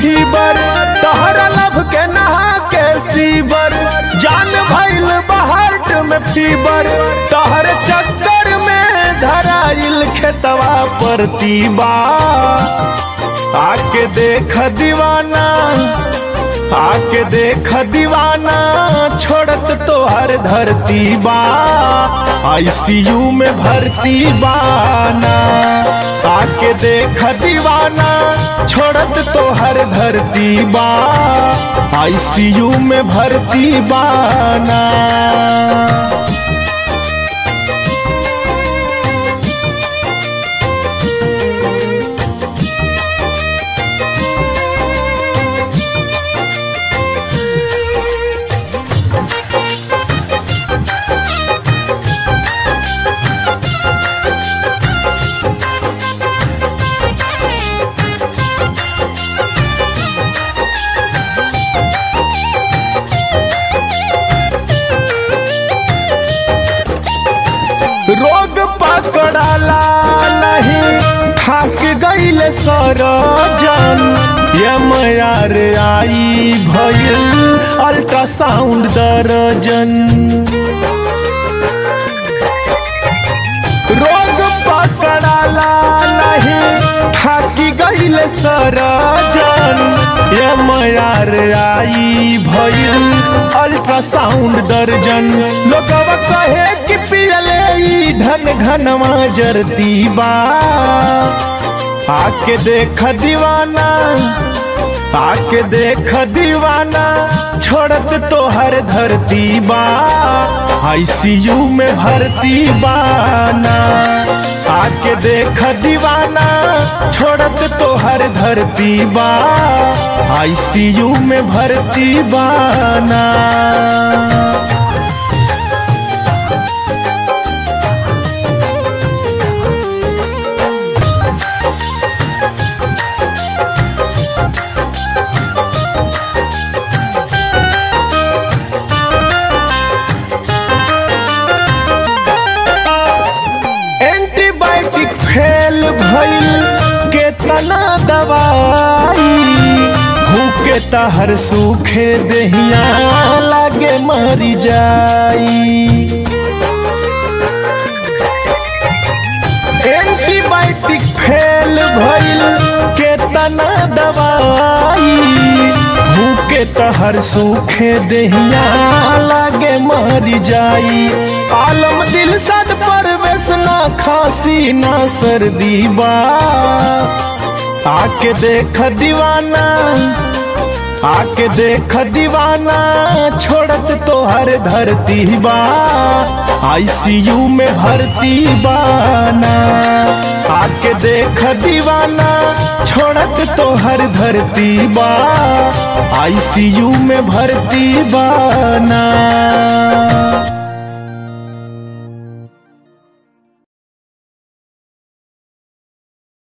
fever तहरा love के नहा के सीबर जान भइल बहार्ट में फीबर तहर चक्कर में धराइल खेतवा पर तीबा आके देख दीवाना आके देख दीवाना छोड़त तो हर धरती बा आईसीयू में भर्ती बाना आके देख दीवाना छोड़त तो हर धरती बा आईसीयू में भर्ती बाना रोग पकड़ाला नहीं थाक गईल सरजन यमयार आई भइल अल्ट्रासाउंड दर्जन रोग पकड़ाला नहीं थाकी गईल सरजन यमयार आई भइल अल्ट्रासाउंड दर्जन लोगवा कहे कि पियले ई ढन ढनवा जरती बा आके देख दीवाना आके देख दीवाना छोड़त तो हर धरती बा आईसीयू में भर्ती बाना आके देख दीवाना छोड़त तो हर धरती बा आईसीयू में भर्ती बाना एंटीबायोटिक फेल भइल केतना दवाई भूखे तहर सूखे देहिया लागे मरी जाई एंटीबायोटिक फेल भइल केतना दवाई भूखे तहर सूखे देहिया लागे मरी जाई आलम दिल सद परवेश ना खांसी ना सर्दी बा आके देख दीवाना आके देख दीवाना छोड़त तो हर धरती बा आईसीयू में भर्ती बाना आके देख दीवाना छोड़त तो हर धरती बा आईसीयू में भर्ती बाना